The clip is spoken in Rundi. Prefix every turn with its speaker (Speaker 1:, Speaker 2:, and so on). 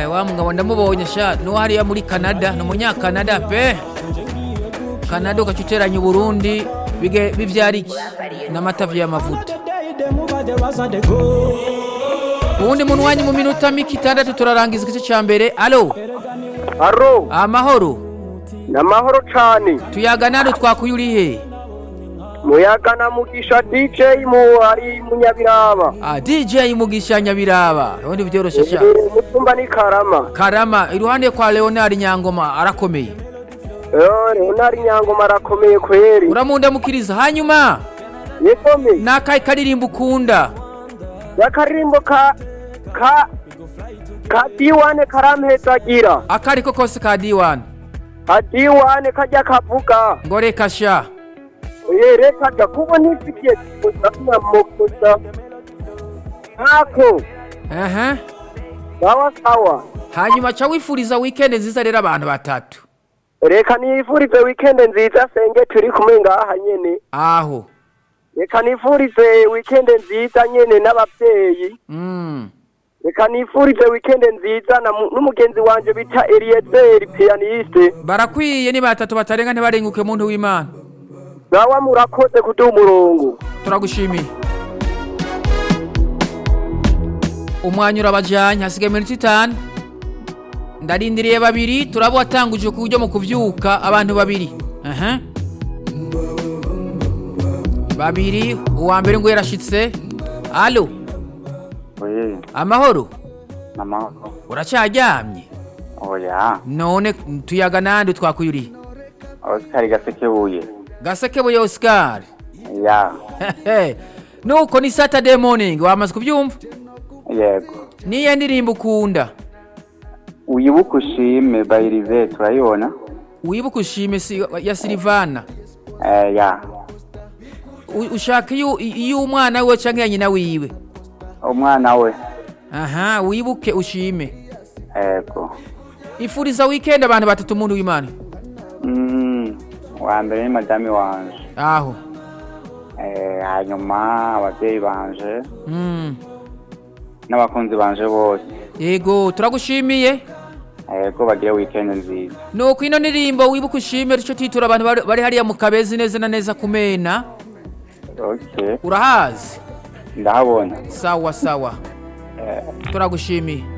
Speaker 1: Eh, wa mugabo ndamubonye sha nuwo hariya muri canada ni umunyakanada pe canada ugaca uteranya uburundi bige- bivyara iki n'amatavi y'amavuta uwundi muntu wanyu mu minota mike itandatu turarangiza igice ca mbere alo
Speaker 2: aro
Speaker 1: amahoro
Speaker 2: ni amahoro cane
Speaker 1: tuyaga nado twakuye urihe
Speaker 2: muyaga na mugisha dj mu ari munyabiraba
Speaker 1: ah, dj mugisha nyabiraba ubundi vyoroshe sha
Speaker 2: mutumba ni karama
Speaker 1: karama iruhande kwa leonard nyangoma arakomeye
Speaker 2: Eh, leonard nyangoma arakomeye kweri
Speaker 1: uramundamukiriza hanyuma
Speaker 2: yekome
Speaker 1: nakaye karirimbo ukunda
Speaker 2: yakaririmbo ka ka ka diwane karampezagira
Speaker 1: akariko kose ka d1
Speaker 2: ka diwane kajya kavuga
Speaker 1: ngo reka sha
Speaker 2: ye reka ja kuba ntifitiye kuza kunyamukuza ntako
Speaker 1: Aha.
Speaker 2: sawa sawa
Speaker 1: hanyuma ca wifuriza weekend nziza rero abantu batatu
Speaker 2: reka nifurize weekend nziza senge turi kumwe ngaha nyene
Speaker 1: aho
Speaker 2: reka nifurize weekend nziza nyene n'abavyeyi
Speaker 1: mm.
Speaker 2: reka nifurize weekend nziza na mu- n'umugenzi wanje bita Eliezer pianiste
Speaker 1: barakwiye ni batatu batarenga ntibarenguke muntu w'imana
Speaker 2: gawa murakoze kuduha umurongo
Speaker 1: turagushimiye umwanya urabajanye hasigaye iminota itanu ndarindiriye babiri turaba watanguje ku buryo mu kuvyuka abantu babiri aha babiri uwa mbere ngo yarashitse alo
Speaker 3: Oye,
Speaker 1: amahoro
Speaker 3: namahoro.
Speaker 1: uracaryamye
Speaker 3: Oya,
Speaker 1: none tuyaga nande twakuyuriye
Speaker 3: Oscar Gasekebuye.
Speaker 1: gasekebuye oscar
Speaker 3: Ya,
Speaker 1: Hehe. nuko ni saturday morning wamaze kubyumva
Speaker 3: yego.
Speaker 1: niyo ndirimbo ukunda
Speaker 3: Uyibuka ushime bayirive turayibona.
Speaker 1: wibuke ushime si, ya silivana
Speaker 3: Eh, ya.
Speaker 1: U- ushaka iyo iyo umwana wiwe canke ya nyina wiwe
Speaker 3: Umwana we.
Speaker 1: aha wibuke ushime
Speaker 3: Yego.
Speaker 1: ifuriza weekend abantu batatu umuntu w'imana
Speaker 3: Mm, wa mbere ni madame wanje.
Speaker 1: aho
Speaker 3: Eh, hanyuma abavyeyi banje
Speaker 1: mm.
Speaker 3: n'abakunzi banje bose.
Speaker 1: yego turagushimiye
Speaker 3: Yego bagire weekend nziza.
Speaker 1: nuko ino ndirimbo wibuke ushime rico titura abantu bari- bari hariya mu kabezi neza na neza kumena
Speaker 3: Okay.
Speaker 1: urahazi
Speaker 3: Ndahabona.
Speaker 1: sawa sawa
Speaker 3: Eh,
Speaker 1: turagushimiye